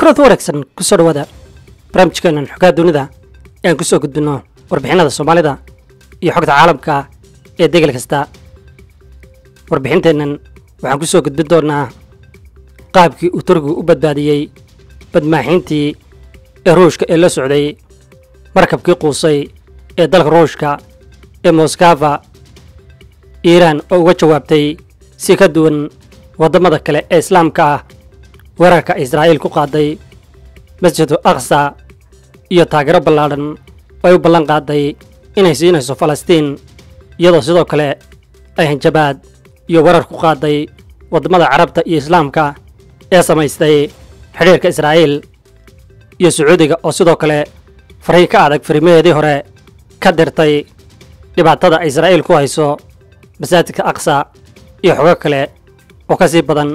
kulanti wanaagsan kusoo dhawaada barnaamijkeenan xogaha dunida ee aan kusoo gudbinno warbixinada soomaalida iyo xogta caalamka ee degel kasta warbixinteennan waxaan kusoo gudbin doonnaa qaabkii uu turkigu u badbaadiyey badmaaxiintii ee ruushka ee la socday markabkii quusay ee dalka ruushka ee moskafa iiraan oo uga jawaabtay si ka duwan waddamada kale ee islaamka ah weerarka israa'iil ku qaaday masjidu aqsa iyo taageero ballaadhan oo ay u ballan qaaday inay siinayso falastiin iyadoo sidoo kale ay hanjabaad iyo weerar ku qaaday waddamada carabta iyo islaamka ee samaystay xidhiirka israa'iil iyo sacuudiga oo sidoo kale fariin ka adag fariimaheedii hore ka dirtay dhibaatada ay israa'iil ku hayso masaajidka aqsa iyo xogo kale oo ka sii badan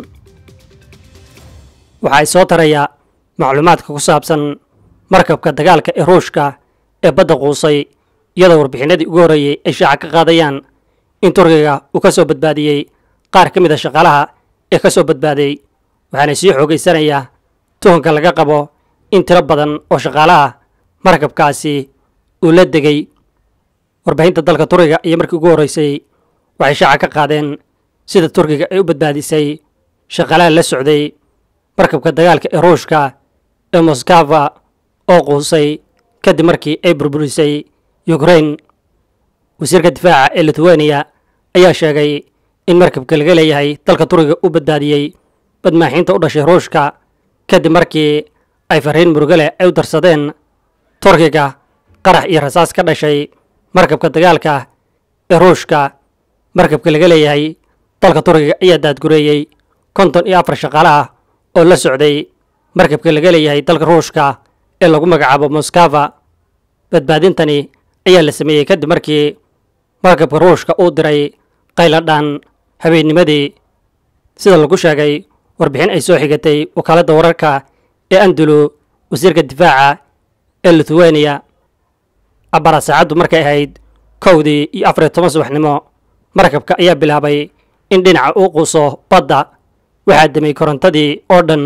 waxa ay soo taraya macluumaadka ku saabsan markabka dagaalka ee ruushka ee badda quusay iyadoo warbixinadii ugu horreeyey ay shaaca ka qaadayaan in turkiga uu ka soo badbaadiyey qaar ka mid a shaqaalaha ee ka soo badbaaday waxaana sii xoogaysanayaa tuhunka laga qabo in tiro badan oo shaqaalaha markabkaasi uu la degay warbaahinta dalka turkiga iyo markii ugu horreysay waxay shaaca ka qaadeen sida turkiga ay u badbaadisay shaqaalaha la socday markabka dagaalka ee ruushka ee moskafa oo quusay kadib markii ay burburisay yukrain wasiirka difaaca ee lithuania ayaa sheegay in markabka laga leeyahay dalka turkiga u badbaadiyey badmaaxiinta u dhashay ruushka kadib markii ay fariin murugale ay u darsadeen turkiga qarax iyo rasaas ka dhashay markabka dagaalka ee ruushka markabka laga leeyahay dalka turkiga ayaa daadgureeyey konton iyo afar shaqaalaha oo la socday markabka laga leeyahay dalka ruushka ee lagu magacaabo moskafa badbaadintani ayaa la sameeyey kadib markii markabka ruushka uu diray qayladhaan habeennimadii sida lagu sheegay warbixin ay soo xigatay wakaaladda wararka ee andulu wasiirka difaaca ee lithuania abara saacaddu markay ahayd kowdii iyo afar iyo toban subaxnimo markabka ayaa bilaabay in dhinaca uu quuso badda waxaa demay korontadii oo dhan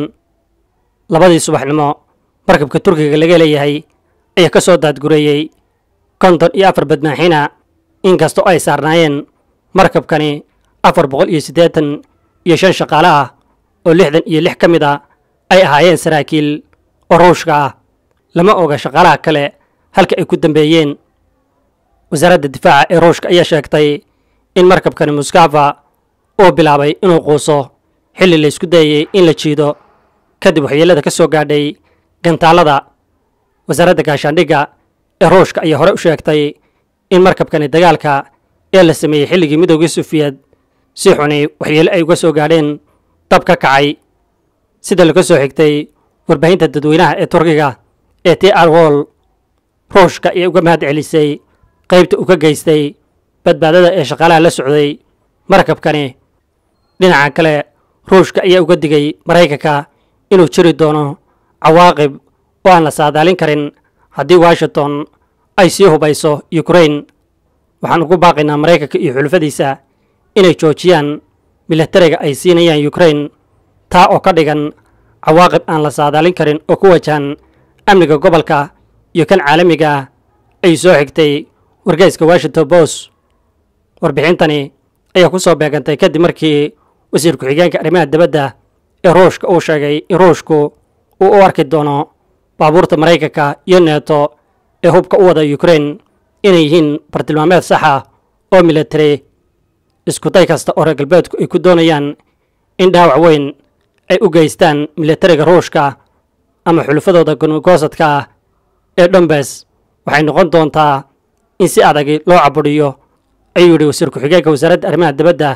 labadii subaxnimo markabka turkiga laga leeyahay ayaa ka soo daadgureeyey konton iyo afar badmaaxina inkastoo ay saarnaayeen markabkani afar boqol iyo siddeetan iyo shan shaqaale ah oo lixdan iyo lix ka mid a ay ahaayeen saraakiil oo ruushka ah lama oga shaqaalaha kale halka ay ku dambeeyeen wasaaradda difaaca ee ruushka ayaa sheegtay in markabkani muskafa uu bilaabay inuu quuso xilli la isku dayayey in la jiido kadib waxyeellada ka soo gaadhay gantaallada wasaaradda gaashaandhigga ee ruushka ayaa hore u sheegtay in markabkani dagaalka ee la sameeyey xilligii midoogii sufiyeed si xuni waxyeello ay uga soo gaadheen dab ka kacay sida laga soo xigtay warbaahinta dadweynaha ee turkiga ee t r wol ruushka ayaa uga mahad celisay qaybta uu ka geystay badbaadada ee shaqaalaha la socday markabkani dhinaca kale ruushka ayaa uga digay maraykanka inuu jiri doono cawaaqib oo aan la saadaalin karin haddii washington ay sii hubayso yukrain waxaan ugu baaqaynaa maraykanka iyo xulufadiisa inay joojiyaan milatariga ay siinayaan yukrain taa oo ka dhigan cawaaqib aan la saadaalin karin oo ku wajahan amniga gobolka iyo kan caalamiga ah ay soo xigtay wargeyska washington post warbixintani ayaa ku soo beegantay kadib markii wasiir ku-xigeenka arrimaha dibadda ee ruushka uu sheegay in ruushku uu u arki doono baabuurta maraykanka iyo neeto ee hubka u wada yukrain inay yihiin bartilmaameed sax ah oo military iskuday kasta oo reer galbeedku ay ku doonayaan in dhaawac weyn ay u geystaan militariga ruushka ama xulufadooda gonogoosadka ah ee dhombes waxay noqon doontaa in si adagi loo cabudhiyo ayuu yidhi wasiir ku-xigeenka wasaaradda arrimaha dibadda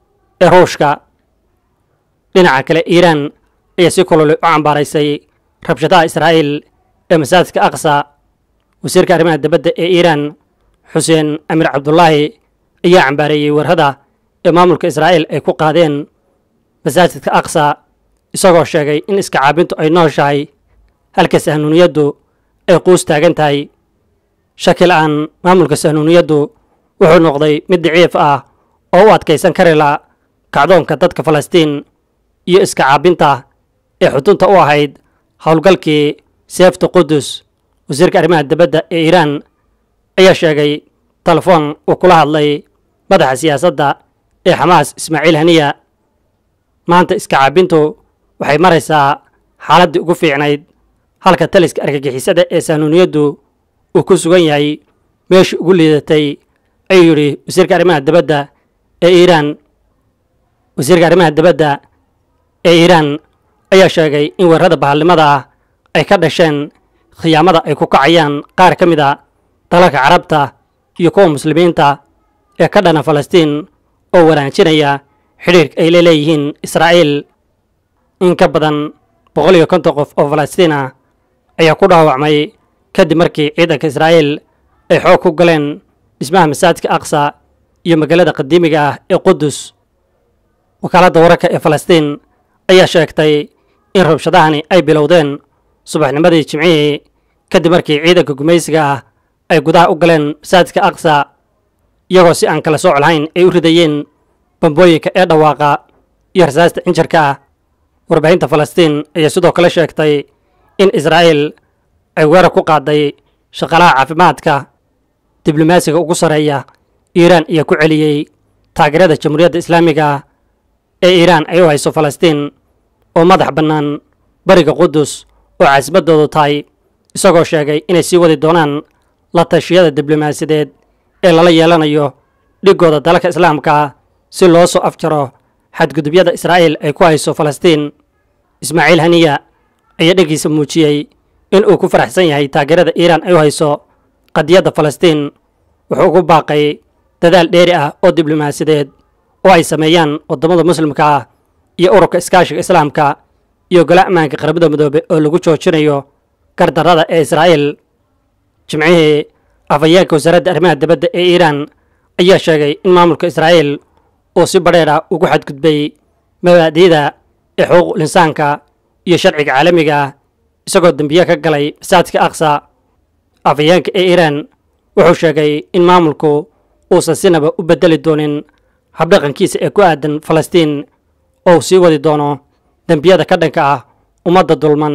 ee ruushka dhinaca kale iiraan ayaa si kulole u cambaaraysay rabshadaha israa'iil ee masaajidka aqsa wasiirka arrimaha dibadda ee iiraan xuseen amiir cabdulaahi ayaa cambaareeyey warhada ee maamulka israa'iil ay ku qaadeen masaajidka aqsa isagoo sheegay in iska caabintu ay nooshahay halka sahnuuniyaddu ay quus taagan tahay shaki la'aan maamulka sahnuuniyaddu wuxuu noqday mid daciif ah oo u adkaysan kari la kacdoonka dadka falastiin iyo iska caabinta ee xudunta u ahayd howlgalkii seefta qudus wasiirka arrimaha dibadda ee iiraan ayaa sheegay telefoon uu kula hadlay madaxa siyaasadda ee xamaas ismaaciil haniya maanta iska caabintu waxay maraysaa xaaladdii ugu fiicnayd halka taliska argagixisada ee saanuuniyaddu uu ku sugan yahay meeshii ugu liidatay ayuu yidhi wasiirka arrimaha dibadda ee iiraan wasiirka arrimaha dibadda ee iiraan ayaa sheegay in weerarada bahalnimada ah ay ka dhasheen khiyaamada ay ku kacayaan qaar ka mid a dalalka carabta iyo kuwa muslimiinta ee ka dhana falastiin oo wanaajinaya xidhiirka ay la leeyihiin israa'iil in ka badan boqol iyo konton qof oo falastiin ah ayaa ku dhaawacmay kadib markii ciidanka israa'iil ay xoog ku galeen dhismaha masaajidka aqsa iyo magaalada qadiimiga ah ee qudus wakaaladda wararka ee falastiin ayaa sheegtay in rabshadahani ay bilowdeen subaxnimadii jimcihii kadib markii ciidanka gumaysiga ah ay gudaha u galeen masaajidka aqsa iyagoo si aan kala sooc lahayn ay u ridayeen bambooyinka ee dhawaaqa iyo rasaasta cinjarka ah warbaahinta falastiin ayaa sidoo kale sheegtay in israa'iil ay weerar ku qaaday shaqaalaha caafimaadka diblomaasiga ugu sarreeya iiraan ayaa ku celiyey taageerada jamhuuriyadda islaamiga ah ee iiraan ay u hayso falastiin oo madax bannaan bariga qudus oo caasimaddoodu tahay isagoo sheegay inay sii wadi doonaan la tashiyada diblomaasiyadeed ee lala yeelanayo dhiggooda dalalka islaamka si loo soo afjaro xadgudubyada israa'iil ay ku hayso falastiin ismaaciil haniya ayaa dheggiisa muujiyey in uu ku faraxsan yahay taageerada iiraan ay u hayso qadiyadda falastiin wuxuu ugu baaqay dadaal dheeri ah oo diblomaasiyadeed oo ay sameeyaan waddamada muslimka ah iyo ururka iskaashiga islaamka iyo gole ammaanka qaramada midoobe oo lagu joojinayo gardarrada ee israa'iil jimcihii afhayeenka wasaaradda arrimaha dibadda ee iiraan ayaa sheegay in maamulka israa'iil uu si badheer ah ugu xadgudbay mabaadi'da ee xuquuqul insaanka iyo sharciga caalamiga ah isagoo dembiye ka galay masaajidka aqsa afhayeenka ee iiraan wuxuu sheegay in maamulku uusan sinaba u beddeli doonin habdhaqankiisa ee ku aadan falastiin oo uu sii wadi doono dembiyada ka dhanka ah ummadda dulman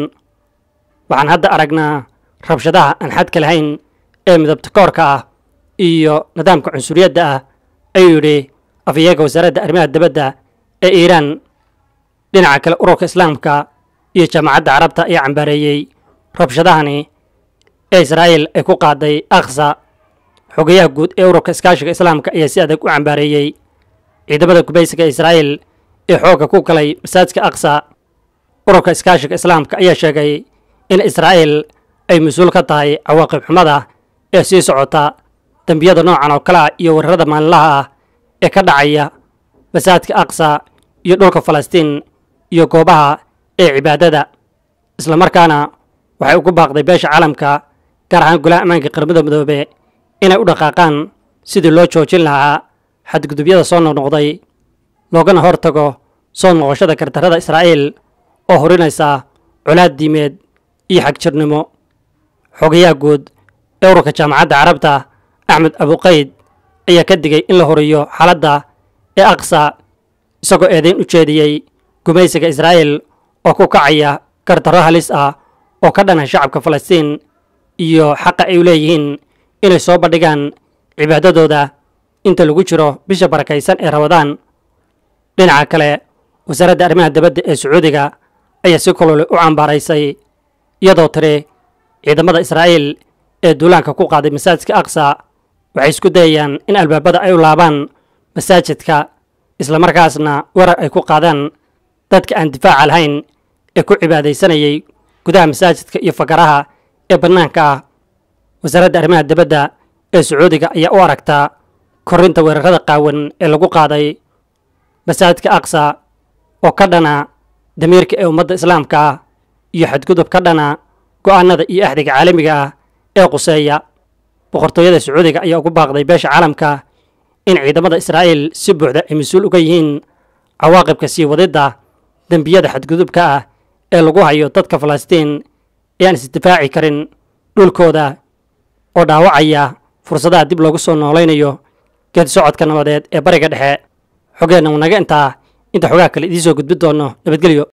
waxaan hadda aragnaa rabshadaha aan xadka lahayn ee midabta koorka ah iyo nidaamka cunsuriyadda ah ayuu yidhi afhayeenka wasaaradda arrimaha dibadda ee iiraan dhinaca kale ururka islaamka iyo jaamacadda carabta ayaa cambaareeyey rabshadahani ee israa'iil ay ku qaaday aqsa xogayaha guud ee ururka iskaashiga islaamka ayaa si adag u cambaareeyey ciidamada gubaysiga israa'iil ee xoogga ku galay masaajidka aqsa ururka iskaashiga islaamka ayaa sheegay in israa'iil ay mas-uul ka tahay cawaaqib xumada ee sii socota dembiyada noocan oo kale ah iyo weerarada maalinlaha ah ee ka dhacaya masaajidka aqsa iyo dhulka falastiin iyo goobaha ee cibaadada islamarkaana waxay ugu baaqday beesha caalamka gaar ahaan golaha ammaanka qaramada midoobe inay u dhaqaaqaan sidii loo joojin lahaa xadgudubyada soo noqnoqday loogana hor tago soo noqoshada gardarrada israa'iil oo horinaysa colaad diimeed iyo xagjirnimo xogayaha guud ee ururka jaamacadda carabta axmed abuqayd ayaa ka digay in la horiyo xaaladda ee aqsa isagoo eedayn u jeediyey gumaysiga israa'iil oo ku kacaya gardarro halis ah oo ka dhana shacabka falastiin iyo xaqa ay u leeyihiin inay soo bandhigaan cibaadadooda inta lagu jiro bisha barakaysan ee rabadaan dhinaca kale wasaaradda arrimaha dibadda ee sacuudiga ayaa si kulole u cambaaraysay iyadoo tiri ciidamada israa'iil ee duulaanka ku qaaday masaajidka aqsa waxay isku dayayaan in albaabada ay u laabaan masaajidka islamarkaasna weerar ay ku qaadaan dadka aan difaaca lahayn ee ku cibaadaysanayay gudaha masaajidka iyo fakaraha ee bannaanka ah wasaaradda arrimaha dibadda ee sacuudiga ayaa u aragtaa korrinta weerarada qaawan ee lagu qaaday masaajidka aqsa oo ka dhana damiirka ee ummadda islaamka ah iyo xadgudub ka dhana go'aanada iyo axdiga caalamiga ah ee quseeya boqortooyada sacuudiga ayaa ugu baaqday beesha caalamka in ciidamada israa'iil si buuxda ay mas-uul uga yihiin cawaaqibka sii wadidda dembiyada xadgudubka ah ee lagu hayo dadka falastiin ee aan isdifaaci karin dhulkooda oo dhaawacaya fursadaha dib loogu soo noolaynayo geed socodka nabadeed ee bariga dhexe xogeenna wanaga intaa inta xogaa kale idiin soo gudbin doono nabadgelyo